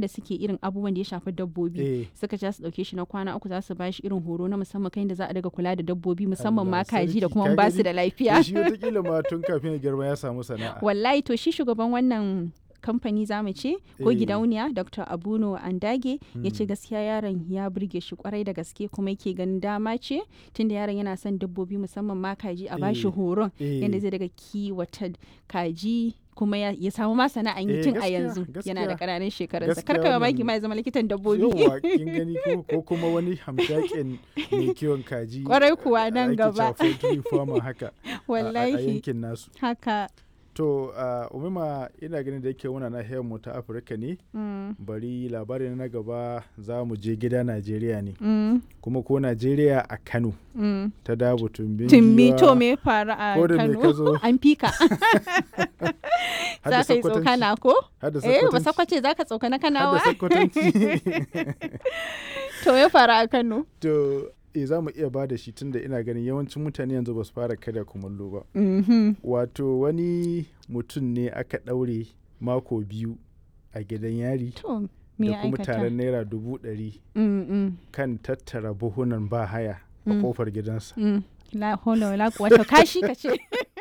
wanda suke irin abubuwan da ya shafi dabbobi eh suka ce za su dauke shi na kwana uku za su ba shi irin horo na musamman kan da za a daga kula da dabbobi musamman ma Allah kaji da sarki, kuma ka ba su gani? da to lafiya shi wataƙila ma tun kafin ya girma ya samu sana'a wallahi to shi shugaban wannan kamfani zamu ce ko Eh. gidauniya dr abuno andage ya ce Mm. gaskiya yaron ya burge shi kwarai da gaske kuma yake ganin dama ce tunda yaron yana son dabbobi musamman ma kaji a bashi Eh. horon Eh. yadda zai daga kiwata kaji kuma ya, ya samu ma sana'an yi Eh, tun a gaskiya, yanzu yana da gaskiya. ƙananan shekarunsa Gaskiya karka mamaki wannan- ma ya zama likitan dabbobi Yawwa kin gani ko ko kuma wani hamshakin mai kiwon kaji Kwarai kuwa nan ake gaba. cewa poultry farmer haka a- a- a wallahi yankin nasu haka to uh, umima ina ganin da yake muna nahiyar mu ta afirka ne mm, bari labarin na gaba za mu je gida najeriya ne mm, kuma ko najeriya a kano mm. ta dabu tumbin Tumbi giwa, to me faru a ko da me ka Kano? zo An fika. har da Za ka yi Sokotanci, tsokana ko? har da Eh, ba Sokotanci, sakwace za ka tsokana har da kanawa? Sokotanci. To me faru a Kano? to e za mu iya ba da shi tunda ina ganin yawancin mutane yanzu ba su fara kada kumallo ba Mhm. wato wani mutum ne aka ɗaure mako biyu a gidan yari To me da ya kuma aikata? taron naira dubu ɗari Mm, mm, kan tattara buhunan ba haya a Mm. kofar gidansa mm. La haula wala quwwata kashi ka ce.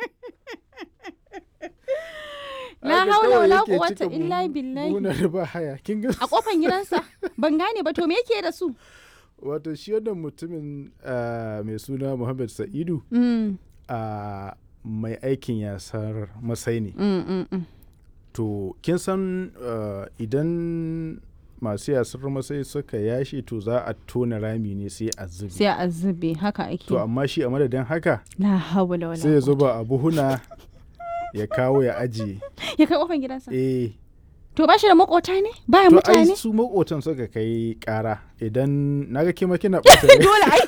La Haka haula kawai wala yake quwwata cika illa buhu- billahi. buhunan ba haya kin ga A kofan gidansa ban gane ba to me yake da su? wato shi wannan mutumin ah, mai suna Muhammad Sa'idu Mm, a mai aikin yasar masai ne mm, mm, mm. to kin san ah, idan masu yasar masai suka yashi to za a tona rami ne sai a zubi Sai a zube haka ake. to amma shi a madadin haka La haula wala. sai ya quwwata. zuba a buhuna ya kawo ya ajiye Ya kai kofan gidansa. eh To ba shi da makota ne? Baya to ai mutane? su makotan suka kai kara idan naga kima kina ɓata rai. dole ai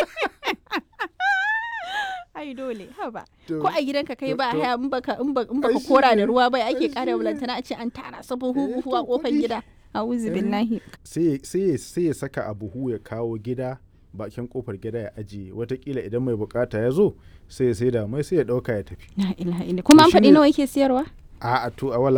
ai dole haba To- ko a gidanka kai to- ba to- haya in baka in ba- in Ai, baka shi kora da ne. ruwa bai ake Ai, kara shi bulantana a ce an tara su buhu Eh, buhu a to kofar kuɗi. gida a'udhu Eh. billahi sai ya- sai ya- sai ya saka a buhu ya kawo gida bakin kofar gida ya ajiye watakila idan mai bukata ya zo sai ya sai da mai sai ya dauka ya tafi la ilaha illa kuma To an faɗi shine- nawa yake siyarwa a a to a wala